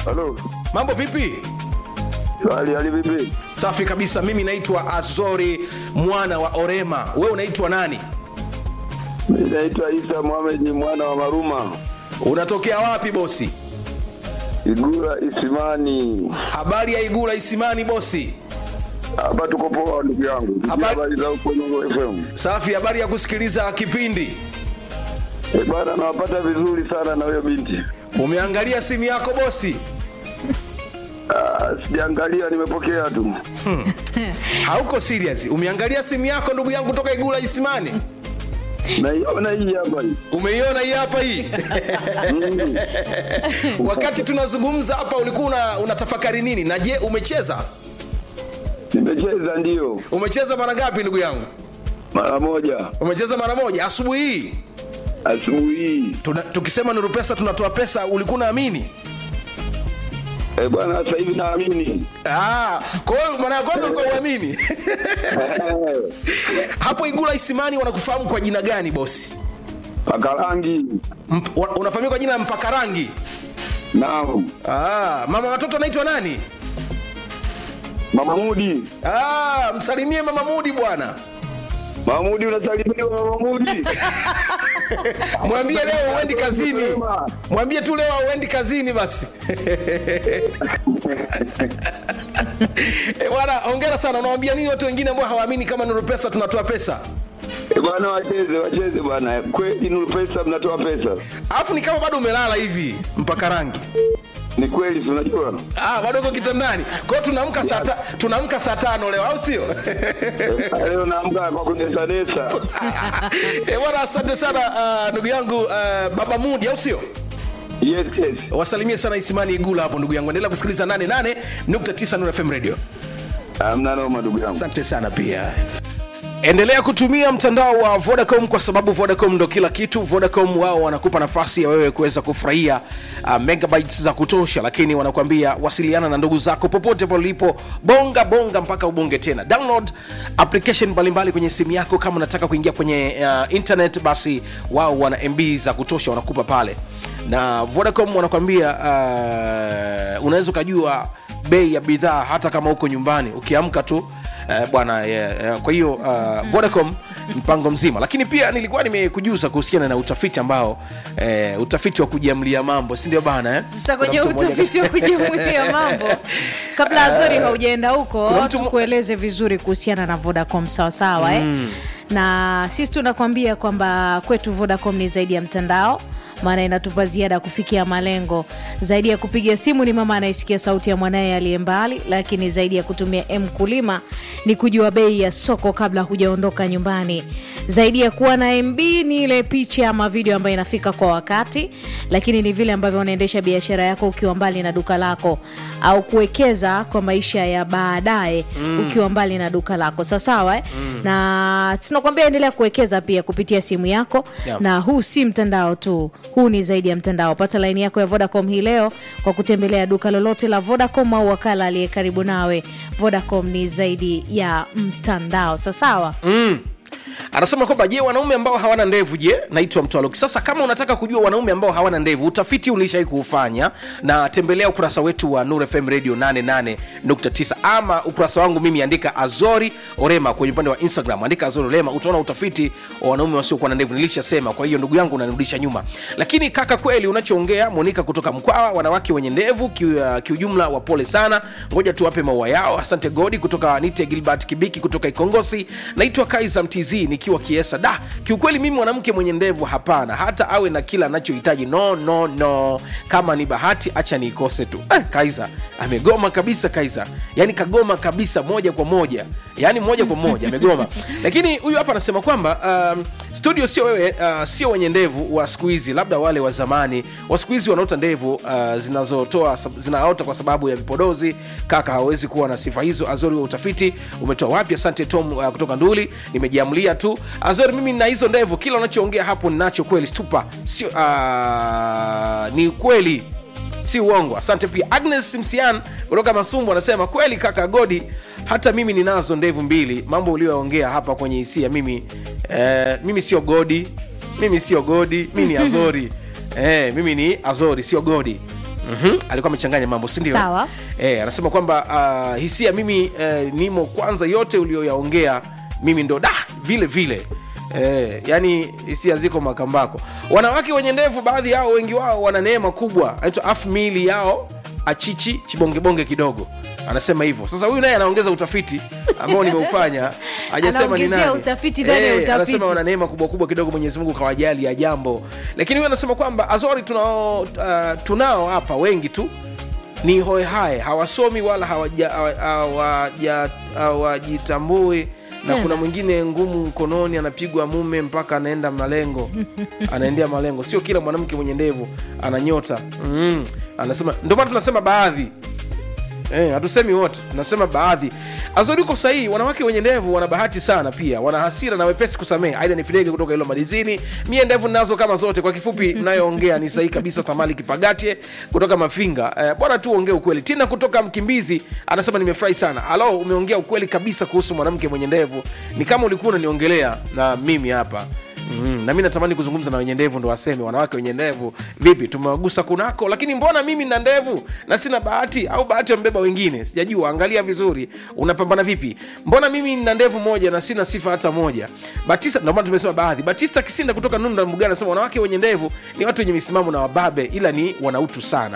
Halo. mambo vipi Hali hali vipi? safi kabisa mimi naitwa azori mwana wa orema we unaitwa nani Mimi naitwa Isa Mohamed ni mwana wa Maruma. unatokea wapi bosi Igura Isimani. habari ya igula isimani bosi Hapa tuko poa ndugu yangu. Habari- Habari za huko Nungu FM. safi habari ya kusikiliza kipindi Eh, bana nawapata vizuri sana na huyo binti. umeangalia simu yako bosi Ah, sijaangalia nimepokea tu. hauko serious umeangalia simu yako ndugu yangu toka igula isimani Naiona hii hapa hii. umeiona hii hapa hii Mm. wakati tunazungumza hapa ulikuwa una, unatafakari nini na je umecheza Nimecheza ndio umecheza mara ngapi ndugu yangu mara moja umecheza mara moja asubuhi hii asubuhi hii. Tuna, tukisema nuru pesa tunatoa pesa ulikuwa unaamini Eh, bwana sasa hivi naamini. Ah, kwa hiyo mara ya kwanza ulikuwa uamini Eh, hapo igula isimani wanakufahamu kwa jina gani bosi Paka rangi. Mp, wa- unafahamika kwa jina la mpaka rangi Naam. ah, mama watoto anaitwa nani Mama Mudi. ah, msalimie mama mudi bwana Mamudi unasalimiwa Mama Mudi. mwambie leo uendi kazini mwambie tu leo uendi kazini basi Eh, bwana ongera sana unawambia nini watu wengine ambao hawaamini kama nuru pesa tunatoa pesa Eh, bwana wacheze wacheze bwana. Kweli Nuru Pesa mnatoa pesa. alafu ni kama bado umelala hivi mpaka rangi Ni kweli si unajua? ah, bado uko kitandani kwa hiyo tunaamka saa ta- tunaamka saa tano leo au sio Eh, Leo naamka kwa kunesanesa. Eh, bwana asante sana ah, ndugu yangu ah, baba mudi au sio Yes, yes. wasalimie sana isimani igula hapo ndugu yangu endelea kusikiliza 88.9 Nuru fm radio Hamna noma ndugu yangu. asante sana pia endelea kutumia mtandao wa vodacom kwa sababu vodacom ndo kila kitu vodacom wao wanakupa nafasi ya wewe kuweza kufurahia uh, megabytes za kutosha lakini wanakuambia wasiliana na ndugu zako popote pale ulipo bonga bonga mpaka ubonge tena download application mbalimbali kwenye simu yako kama unataka kuingia kwenye uh, internet basi wao wana mb za kutosha wanakupa pale na vodacom wanakuambia uh, unaweza ukajua bei ya bidhaa hata kama uko nyumbani ukiamka tu Eh, bwana yeah, yeah. kwa hiyo uh, vodacom mpango mzima lakini pia nilikuwa nimekujuza kuhusiana na utafiti ambao eh, utafiti wa kujiamlia mambo si ndio bana eh? sasa Kuna kwenye mtu mmoja utafiti wa kujimulia mambo kabla azori haujaenda huko Kuna mtu mo- tukueleze vizuri kuhusiana na vodacom sawasawa eh? na sisi tunakwambia kwamba kwetu vodacom ni zaidi ya mtandao maana inatupa ziada ya kufikia malengo zaidi ya kupiga simu ni mama anayesikia sauti ya mwanaye aliye mbali lakini zaidi ya kutumia m kulima ni kujua bei ya soko kabla hujaondoka nyumbani zaidi ya kuwa na mb ni ile picha ama video ambayo inafika kwa wakati lakini ni vile ambavyo unaendesha biashara yako ukiwa mbali na duka lako au kuwekeza kwa maisha ya baadaye mm. ukiwa mbali na duka lako sawasawa eh? mm. na tunakwambia endelea kuwekeza pia kupitia simu yako Yeah. na huu si mtandao tu huu ni zaidi ya mtandao pata laini yako ya vodacom hii leo kwa kutembelea duka lolote la vodacom au wakala aliye karibu nawe vodacom ni zaidi ya mtandao sawasawa mm. anasema kwamba je wanaume ambao hawana ndevu je naitwa mtwaloki sasa kama unataka kujua wanaume ambao hawana ndevu utafiti ulishai kuufanya na tembelea ukurasa wetu wa nur fm radio 88.9 ama ukurasa wangu mimi andika azori orema kwenye upande wa instagram andika azori orema utaona utafiti wa wanaume wasiokuwa na ndevu nilishasema kwa hiyo ndugu yangu unanirudisha nyuma lakini kaka kweli unachoongea monika kutoka mkwawa wanawake wenye ndevu kiu- uh, kiujumla wapole sana ngoja tuwape maua yao asante godi kutoka nite gilbert kibiki kutoka ikongosi naitwa kaiza mtz nikiwa kiesa da kiukweli mimi mwanamke mwenye ndevu hapana hata awe na kila anachohitaji no no no kama ni bahati acha niikose tu eh, kaiza amegoma kabisa kaiza yani kagoma kabisa moja kwa moja yani moja kwa moja amegoma lakini huyu hapa anasema kwamba um, studio sio wewe uh, sio wenye ndevu wa siku hizi labda wale wa zamani wa siku hizi wanaota ndevu uh, zinazotoa zinaota kwa sababu ya vipodozi kaka hawezi kuwa na sifa hizo azori wa utafiti umetoa wapi asante tom uh, kutoka nduli nimejiamlia tu azori mimi na hizo ndevu kila unachoongea hapo ninacho kweli stupa sio uh, ni kweli si uongo asante pia agnes msian kutoka masumbu anasema kweli kaka godi hata mimi ninazo ndevu mbili mambo ulioongea hapa kwenye hisia mimi eh, mimi sio godi mimi sio godi mi ni azori eh, mimi ni azori sio godi mm-hmm. alikuwa amechanganya mambo sindio Sawa. e, anasema kwamba uh, hisia mimi uh, nimo kwanza yote ulioyaongea mimi ndo da vile vile Eh, yani hisia ziko makambako wanawake wenye ndevu baadhi yao wengi wao wana neema kubwa anaitwa afu miili yao achichi chibongebonge kidogo anasema hivyo sasa huyu naye anaongeza utafiti ambao nimeufanya hajasema ni Anaongezea nani utafiti ndani ya utafiti. anasema wana neema kubwa kubwa kidogo mwenyezi mungu kawajali ya jambo lakini huyu anasema kwamba azori tunao uh, tunao hapa wengi tu ni hoehae hawasomi wala hawaja- hawa- hawaja- hawajitambui na Tena. kuna mwingine ngumu mkononi anapigwa mume mpaka anaenda malengo anaendea malengo sio kila mwanamke mwenye ndevu ananyota mm. anasema ndio maana tunasema baadhi Eh, hatusemi wote tunasema baadhi azori uko sahihi wanawake wenye ndevu wana bahati sana pia wana hasira na wepesi kusamehe aida ni fidege kutoka ilo madizini mie ndevu nazo kama zote kwa kifupi mnayoongea ni sahihi kabisa tamali kipagatie kutoka mafinga eh, bwana tu ongee ukweli tina kutoka mkimbizi anasema nimefurahi sana alo umeongea ukweli kabisa kuhusu mwanamke mwenye ndevu ni kama ulikuwa unaniongelea na mimi hapa Mm, na mi natamani kuzungumza na wenye ndevu ndo waseme wanawake wenye ndevu vipi tumewagusa kunako lakini mbona mimi na ndevu na sina bahati au bahati wambeba wengine sijajua angalia vizuri unapambana vipi mbona mimi nina ndevu moja na sina sifa hata moja batista ndio maana tumesema baadhi batista kisinda kutoka nunda mbugani anasema wanawake wenye ndevu ni watu wenye misimamo na wababe ila ni wanautu sana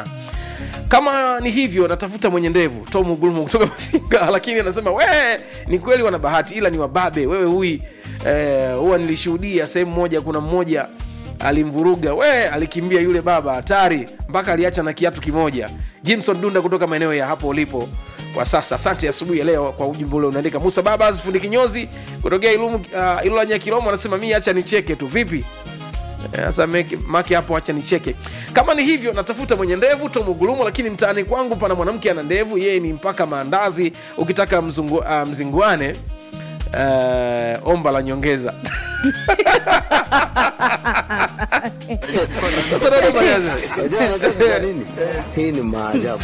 kama ni hivyo natafuta mwenye ndevu tom gulumu kutoka mafinga lakini anasema we ni kweli wana bahati ila ni wababe wewe hui eh, huwa nilishuhudia sehemu moja kuna mmoja alimvuruga we alikimbia yule baba hatari mpaka aliacha na kiatu kimoja jimson dunda kutoka maeneo ya hapo ulipo kwa sasa asante asubuhi ya leo kwa ujumbe ule unaandika musa babas fundi kinyozi kutokea ilumu uh, ilula nyakilomo anasema mi acha nicheke tu vipi Eh, sasa meki- maki hapo acha nicheke kama ni hivyo natafuta mwenye ndevu tomugulumu lakini mtaani kwangu pana mwanamke ana ndevu yeye ni mpaka maandazi ukitaka mzungu, uh, mzinguane uh, omba la nyongeza sasa dada Mariazi, Unajua unajua kwa nini? Hii ni maajabu.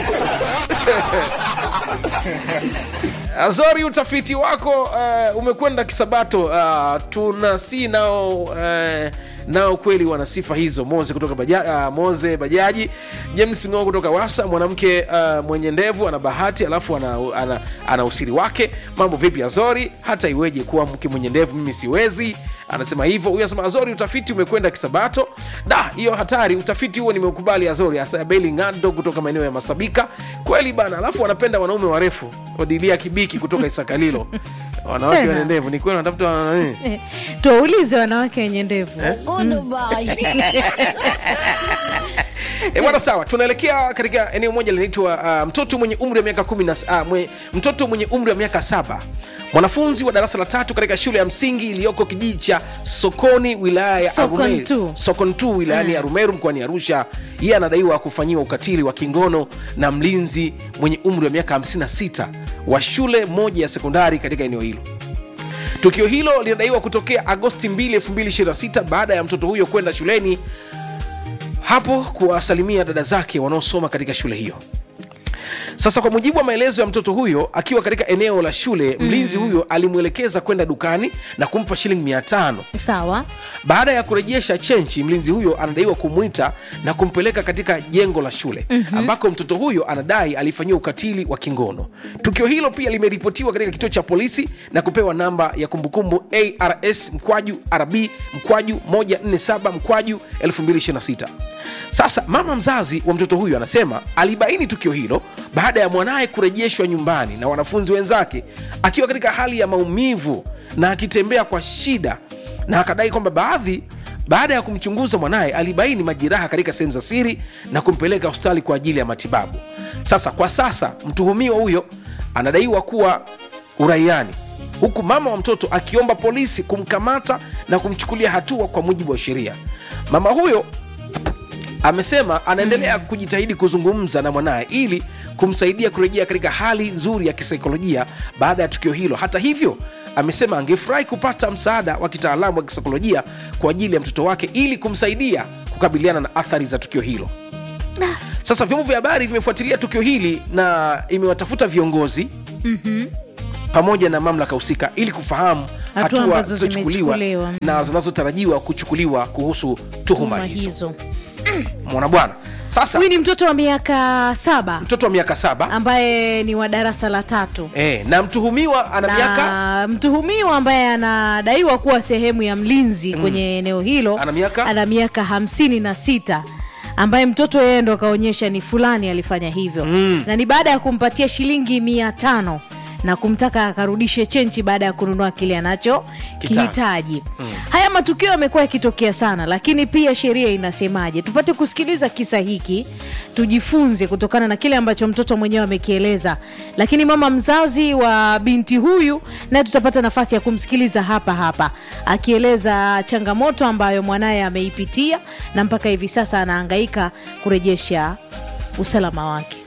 Azori, utafiti wako uh, umekwenda kisabato. Uh, tuna si nao uh, nao kweli wana sifa hizo. Moze kutoka baja, uh, Moze Bajaji, James Ng'o kutoka Wasa, mwanamke uh, mwenye ndevu ana bahati, alafu ana, ana, ana usiri wake. Mambo vipi Azori? Hata iweje kuwa mke mwenye ndevu, mimi siwezi. Anasema hivyo. Huyu anasema Azori, utafiti umekwenda kisabato. Da, hiyo hatari. Utafiti huo nimeukubali Azori. Asabeli Ngando kutoka maeneo ya Masabika, kweli bana. Alafu wanapenda wanaume warefu. Odilia Kibiki kutoka Isakalilo, wanawake Tena. wenye ndevu, ni kweli wanatafuta wana nini? Eh, tuwaulize wanawake wenye ndevu E, bwana sawa, tunaelekea katika eneo moja linaitwa uh, mtoto mwenye umri wa miaka kumi na uh, mwe, mtoto mwenye umri wa miaka saba mwanafunzi wa darasa la tatu katika shule ya msingi iliyoko kijiji cha Sokoni wilaya ya Sokon Arumeru, tu. Sokon tu wilayani Mm. Arumeru mkoani Arusha. Yeye anadaiwa kufanyiwa ukatili wa kingono na mlinzi mwenye umri wa miaka 56 wa shule moja ya sekondari katika eneo hilo. Tukio hilo linadaiwa kutokea Agosti 2, 2026 baada ya mtoto huyo kwenda shuleni hapo kuwasalimia dada zake wanaosoma katika shule hiyo. Sasa kwa mujibu wa maelezo ya mtoto huyo, akiwa katika eneo la shule, mlinzi huyo alimwelekeza kwenda dukani na kumpa shilingi mia tano. sawa Baada ya kurejesha chenchi, mlinzi huyo anadaiwa kumwita na kumpeleka katika jengo la shule mm-hmm. ambako mtoto huyo anadai alifanyiwa ukatili wa kingono. Tukio hilo pia limeripotiwa katika kituo cha polisi na kupewa namba ya kumbukumbu ARS mkwaju RB mkwaju 147 mkwaju 2026. Sasa mama mzazi wa mtoto huyo anasema alibaini tukio hilo baada ya mwanaye kurejeshwa nyumbani na wanafunzi wenzake akiwa katika hali ya maumivu na akitembea kwa shida na akadai kwamba baadhi baada ya kumchunguza mwanaye alibaini majeraha katika sehemu za siri na kumpeleka hospitali kwa ajili ya matibabu. Sasa kwa sasa mtuhumiwa huyo anadaiwa kuwa uraiani, huku mama wa mtoto akiomba polisi kumkamata na kumchukulia hatua kwa mujibu wa sheria. Mama huyo amesema anaendelea kujitahidi kuzungumza na mwanaye ili kumsaidia kurejea katika hali nzuri ya kisaikolojia baada ya tukio hilo. Hata hivyo, amesema angefurahi kupata msaada wa kitaalamu wa kisaikolojia kwa ajili ya mtoto wake ili kumsaidia kukabiliana na athari za tukio hilo. Sasa vyombo vya habari vimefuatilia tukio hili na imewatafuta viongozi pamoja na mamlaka husika ili kufahamu Hatua hatua ambazo zilizochukuliwa zimechukuliwa. na zinazotarajiwa kuchukuliwa kuhusu tuhuma tuma hizo. hizo mwana bwana sasa huyu ni mtoto wa miaka saba mtoto wa miaka saba ambaye ni wa darasa la tatu e, na mtuhumiwa ana miaka na mtuhumiwa ambaye anadaiwa kuwa sehemu ya mlinzi kwenye eneo hilo Ana miaka? ana miaka hamsini na sita ambaye mtoto yeye ndo akaonyesha ni fulani alifanya hivyo mm. na ni baada ya kumpatia shilingi mia tano na kumtaka akarudishe chenchi baada ya kununua kile anacho Kita- kihitaji mm. haya matukio yamekuwa yakitokea sana lakini pia sheria inasemaje tupate kusikiliza kisa hiki tujifunze kutokana na kile ambacho mtoto mwenyewe amekieleza lakini mama mzazi wa binti huyu naye tutapata nafasi ya kumsikiliza hapa hapa akieleza changamoto ambayo mwanaye ameipitia na mpaka hivi sasa anahangaika kurejesha usalama wake